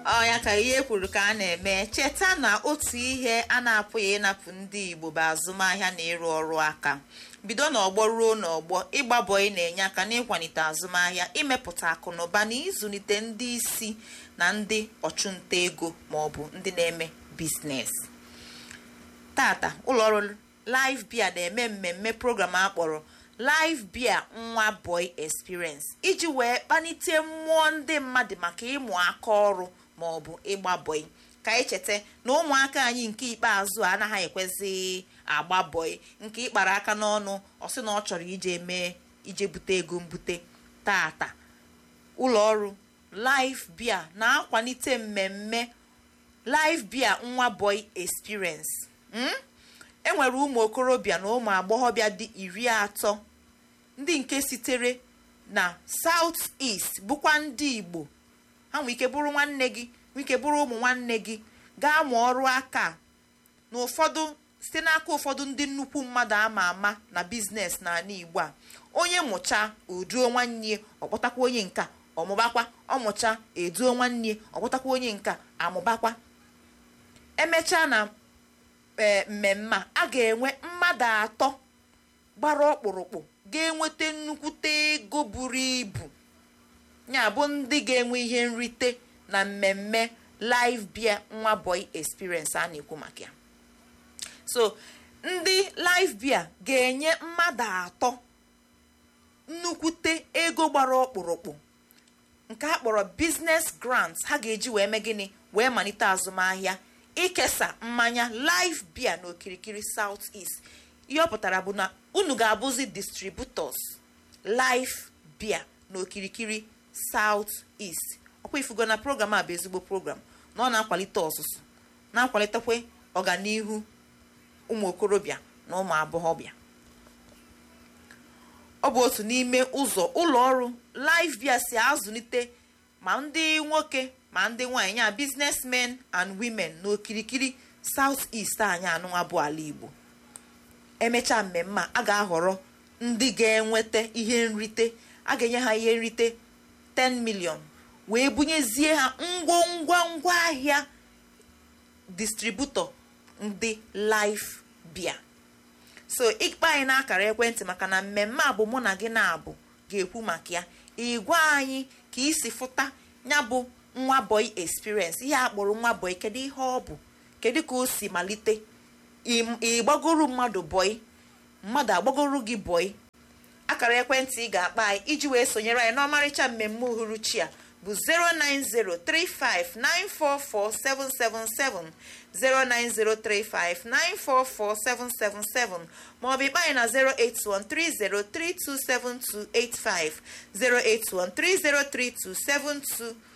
ọ ya ka ihe kwuru ka a na-eme cheta na otu ihe a na-apụghị ịnapụ ndị igbo bụ azụmahịa na ịrụ ọrụ aka bido n'ọgbọ ruo n'ọgbọ ịgba bọị na-enye aka n'ịkwalite azụmahịa imepụta akụ na ụba na ịzụlite ndị isi na ndị ọchụnta ego ma ọ bụ ndị na-eme biznes tata ụlọọrụ live bia na-eme mmemme program akpọrọ live bia nwa boy experience iji wee kpalite mmụọ ndị mmadụ maka ịmụ aka ọrụ ma ọ bụ ịgba bọị ka anyị cheta na ụmụaka anyị nke ikpeazụ a anaghị ekwezi agba bọị nke ịkpara aka n'ọnụ ọ sị na ọ chọrọ ije mee ije bute ego mbute tata ụlọ ọrụ live bia na-akwalite mmemme live bia nwa boy experience enwere ụmụ okorobịa na ụmụ agbọghọbịa dị iri atọ ndị nke sitere na south east bụkwa ndị igbo ha nwee ike bụrụ nwanne gị nwee ike bụrụ ụmụ nwanne gị gaa mụọ ọrụ aka na ụfọdụ site n'aka ụfọdụ ndị nnukwu mmadụ ama ama na biznes n'ala igbo a onye mụcha oduo nwanne ọkpọtakwa onye nka ọmụbakwa ọmụcha eduo nwanne ọkpọtakwa onye nka amụbakwa emechaa na ee mmemme a ga-enwe mmadụ atọ gbara ọkpụrụkpụ ga-enweta nnukwute ego buru ibu ya bụ ndị ga-enwe ihe nrite na mmemme live bia nwa boy experience a na-ekwu maka ya so ndị live bia ga-enye mmadụ atọ nnukwute ego gbara ọkpụrụkpụ nke a kpọrọ business grants ha ga-eji wee mee gịnị wee malite azụmahịa ikesa mmanya live beer n'okirikiri south east ihe ọ pụtara bụ na unu ga-abụzi distributors live beer n'okirikiri south east ọkwa ifugo na program a bụ ezigbo program na ọ na-akwalite ọzụzụ na-akwalitekwa ọganihu ụmụ okorobịa na ụmụ agbọghọbịa ọ bụ otu n'ime ụzọ ụlọ ọrụ live beer si azụlite ma ndị nwoke ma ndị nwaanyị ya businessmen and women n'okirikiri south east anyị anụnwa bụ ala igbo emechaa mmemme a ga-ahọrọ ndị ga-enweta ihe nrite a ga-enye ha ihe nrite 10 million wee bunyezie ha ngwongwa ngwaahịa distributọ ndị live beer so ịkpa anyị n'akara ekwentị maka na mmemme a bụ mụ na gị na-abụ ga-ekwu maka ya ịgwa anyị ka isi fụta ya bụ nwa boy experience ihe akpọrọ nwa boy kedu ihe ọ bụ kedu ka o si malite ịgbagoro mmadụ boy mmadụ agbagoro gị boy akara ekwentị ị ga-akpa anyị iji wee sonyere anyị n'ọmarịcha mmemme uhuruchi a bụ 09035944777 09035944777 maọbụ ịkpa anyị na 08130327285 08130327285